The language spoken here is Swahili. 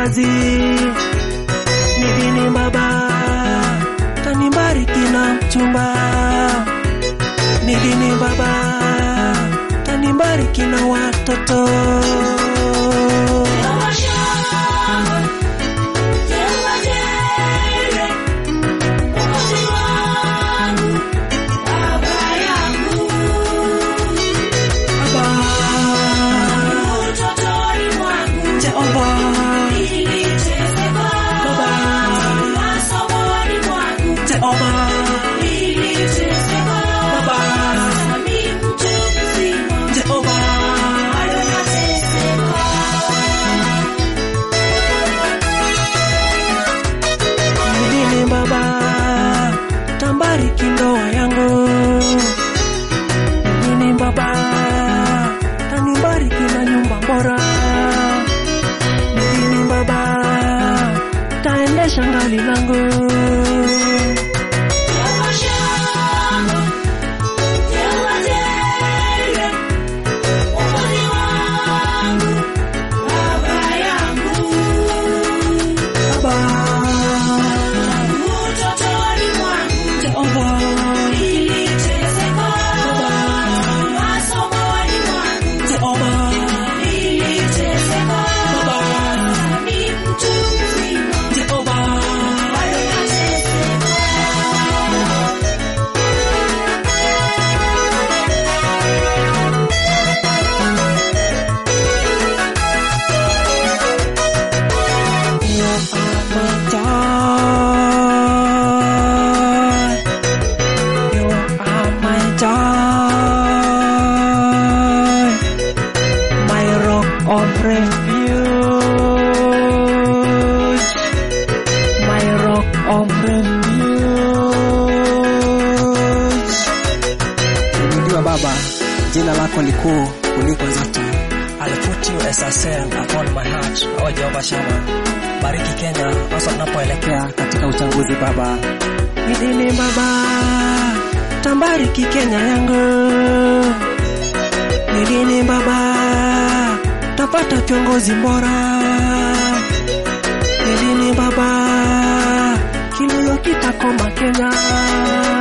kazi. Nidini baba tanibariki na mchumba. Nidini baba tanibariki na watoto. Nidini baba tambariki ndoa yangu. Nidini baba tanibariki na nyumba bora. Nidini baba taendesha ngali langu. Baba Jehova Jehova Jehova You are my joy. You are my joy. My rock of refuge. My rock of refuge. Inuliwa Baba, jina lako ni kuu kuliko zote. I'll put you as a seal upon my heart, O Jehovah Shammah. Bariki Kenya hasa tunapoelekea katika uchaguzi Baba. Nidini baba tambariki Kenya yangu. Nidini baba tapata kiongozi bora. Nidini baba kilio kitakoma Kenya.